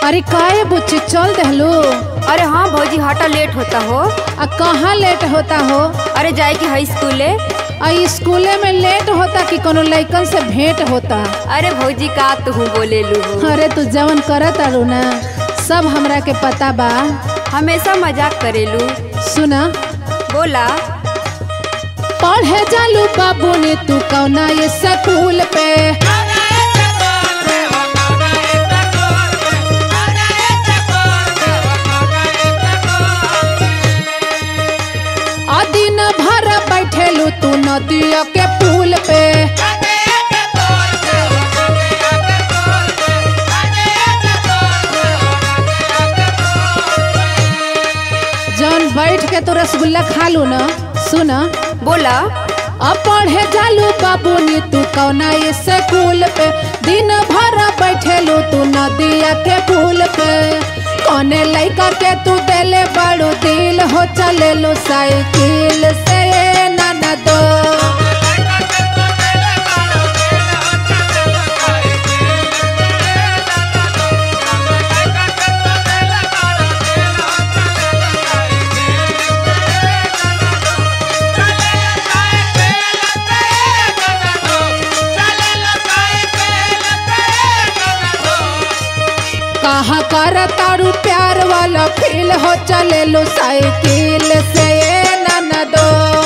अरे काहे बुच्ची चल दहलो अरे हाँ भौजी हटा लेट होता हो आ कहाँ लेट होता हो अरे जाए कि हाई स्कूले आ स्कूले में लेट होता कि कोनो लइकन से भेंट होता अरे भौजी का तू बोले लू हो अरे तू जवन करत अरु ना सब हमरा के पता बा हमेशा मजाक करेलू सुना बोला पढ़े जालू बाबू ने तू कौना ये स्कूल पे आ दिन भर बैठेलू तू नदिया के पुल पे जौन बैठ के तू रसगुल्ला खा लू ना सुना बोला अब पढ़े जालू बाबू नी तू कौना ये स्कूल पे दिन भर बैठेलू तू नदिया के पुल पे कौने लइका के तू देले बड़ू दिल हो चलेलू साइकिल से नाना दो कहा कर तारू प्यार वाला फील हो चलेलू साइकिल से नाना दो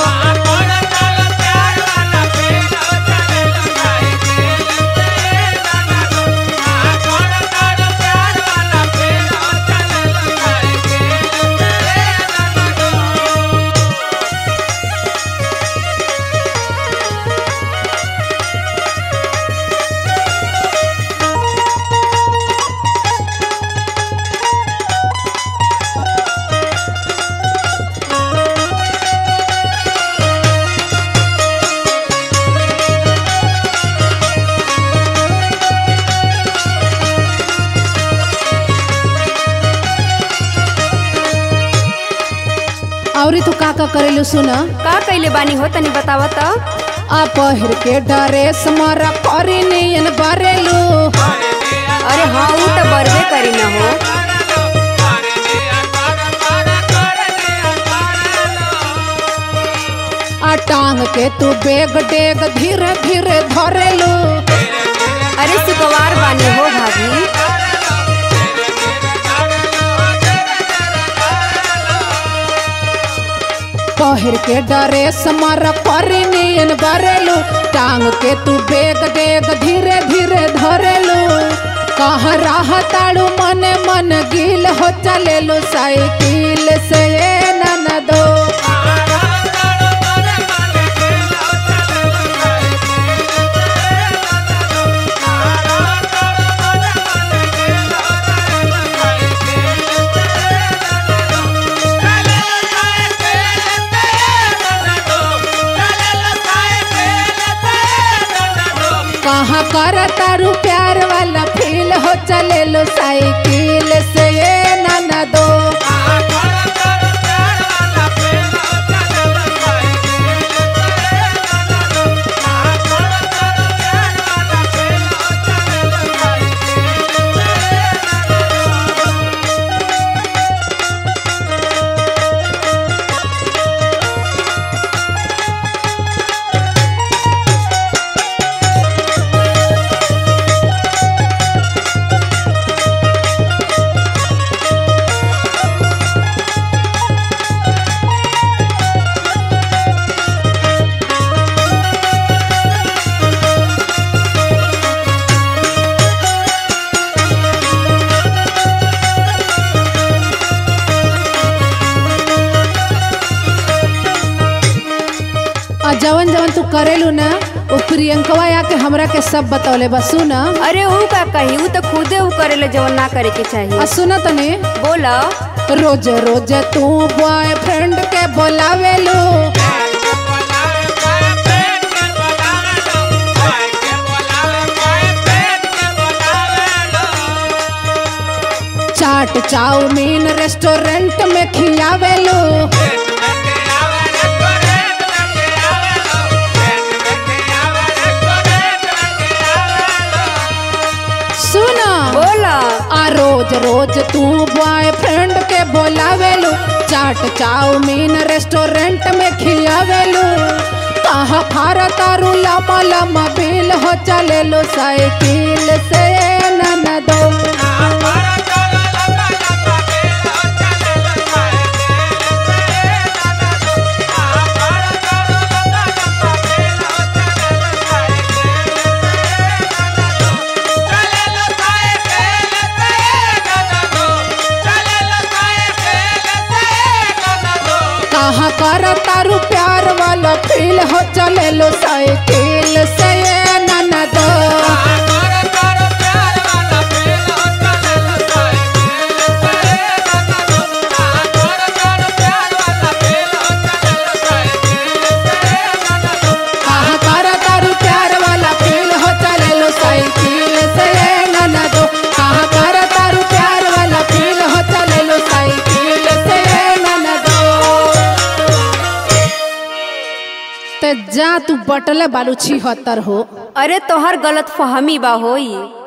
और तू का का करेलू सुना का कैले बानी हो तनी बतावा तो आ पहिर के ड्रेस मारा करी नियन बरेलू अरे हाँ वो तो बरबे करी न हो आ टांग के तू बेग डेग धीरे धीरे धरेलू अरे सुकवार बानी हो भाभी पहिर के ड्रेस मारा करी नियन बरेलू टांग के तू बेग डेग धीरे धीरे धरेलू कह रहा ताड़ू मन मन गिल हो चलेलू साइकिल से नाना दो कहाँ कर तारू प्यार वाला फील हो चलेलू साइकिल से नाना दो आ जवन जवन तू करेलू ना वो प्रियंकवा आके हमरा के सब बतौले बा सुना अरे वो का कही वो तो खुदे वो करेले जवन ना करे के आ चाहिए सुना तने बोला रोज रोज तू बॉयफ्रेंड के बोलावेलू चाट चाउमीन रेस्टोरेंट में खियावेलू सुना बोला आ रोज रोज रोज तू बॉयफ्रेंड के बोलावेलू चाट चाउमीन रेस्टोरेंट में खियावेलू कहा फारा तारू लमा लमा बिल हो चलेलो साइकिल से ननदो कहा कर तारू प्यार वाला फील हो चलेलो साइकिल से ननदो कहा कर तारू प्यार वाला फील हो चलेलो साइकिल से ननदो कहा कर तारू प्यार वाला फील हो चलेलो साइकिल से ननदो ते जा तू बटले बालू छिहत्तर हो अरे तोहर गलत फहमी बा होई